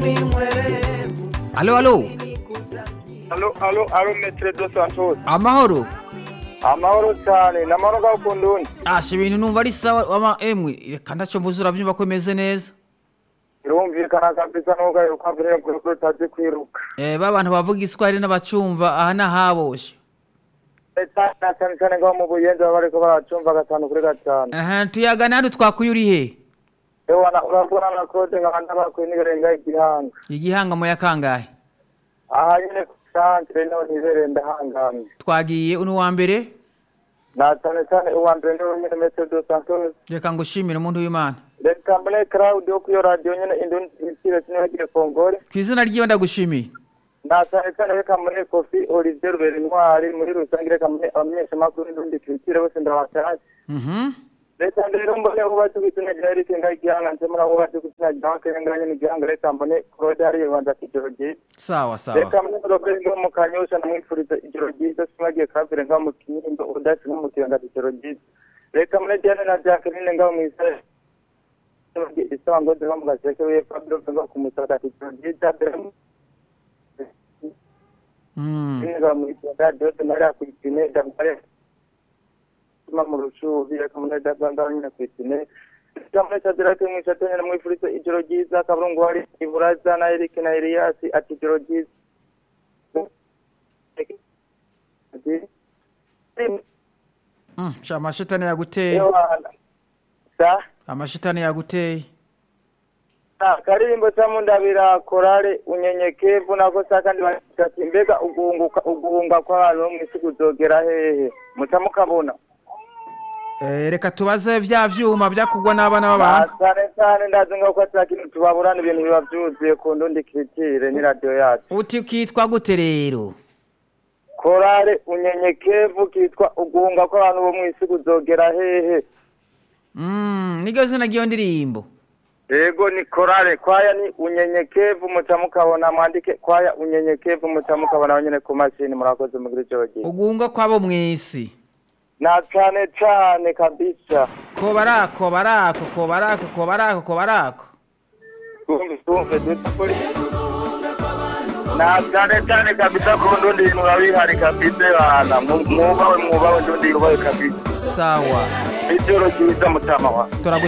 alo alo alo alo alo metre dos santos amahoro amahoro cyane namahoro gakunda undi asha ibintu numva ari sawa ama emwe reka ntacyo mbuze urabyumva ko imeze neza birumvikana kabisa nuko aheruka mbere kuko utazi kwiruka eh ba bantu bavuga iswahili n'abacumva aha n'ahaboshe leta na cyane cyane ngaho mu buyenzi baba bariko baracumva gatanu kuri gatanu aha tuyagana hano twakuye uri he ewa na urabona na kode nkabanda bakuye n'ibirenga igihanga igihanga mu ya kangahe aha nyine ku santere niho nibereye ndahangamye twagiye uno wa mbere na cyane cyane uwa mbere niwe nyine metre dos santos reka ngushimire umuntu w'imana reka mbone crowd yo kuyo radio nyine indundi isire sinogire kongore ku izina ry'iwe ndagushimiye na cyane cyane reka muri kofi olivier rubera intwari muri rusange reka muri abamenyeshamakuru n'undi kirikire bose ndabatashye mhm leta rero mbone aho bazi ku izina rya erike ngagihanga nse muri aho bazi ku izina rya wakenya nganye n'igihanga reka mbone claude hariya banza kijoro ryiza sawa sawa reka mbone robert ngo mu kanyosha namwifuriza ijoro ryiza simagiye kavire ngaho mu kinindo udasi n'umutiyanga ijoro ryiza reka mbone diane na jacqueline ngaho mu isare isaba ngo ziba mu gaseke we fabio ngaho ku musaka ijoro ryiza mm Niba mu Rwanda byose nari kwitine ndamare tuma mu rushubi reka muri dabanga nyine kwitine Jamwe sadira ke mu chatene mu ifurizo ijoro ryiza kaburungu hari iburaza na Eric na Elias ati ijoro ryiza mm sha amashitani yaguteye Ewana. Sa amashitani yaguteye Ah, karirimbo cyamundabira korale unyenyekevu nako sakandi bakati mbega uguhunguka uguhunga kw'abantu bo mw'isi kuzogera hehe muca mukabona eh reka tubaze vya vyuma vyakugwa n'abana b'abantu cyane cyane ndazi ngo ko atari kintu tubaburana ibintu biba byuzuye ku ndundi kiritire ni radiyo yacu uti kitwa gute rero korale unyenyekevu kitwa uguhunga kw'abantu bo mu isi kuzogera hehe mm niryo zina ry'iyo ndirimbo yego ni korale kwaya ni unyenyekevu muca mukabona mwandike kwaya unyenyekevu muca mukabona nyine ku mashini murakoze mugira ijoro ryiza ugunga kwabo mw'isi na cyane cyane kabisa ko barako barako ko barako ko barako ko barako twumve twumve dutapuri na cyane cyane kabisa ku ndundi bintu biba bihari kabisa bana mwubawe mwubawe ndundi yubawe kabisa sawa ijoro ryiza mutama wa turagu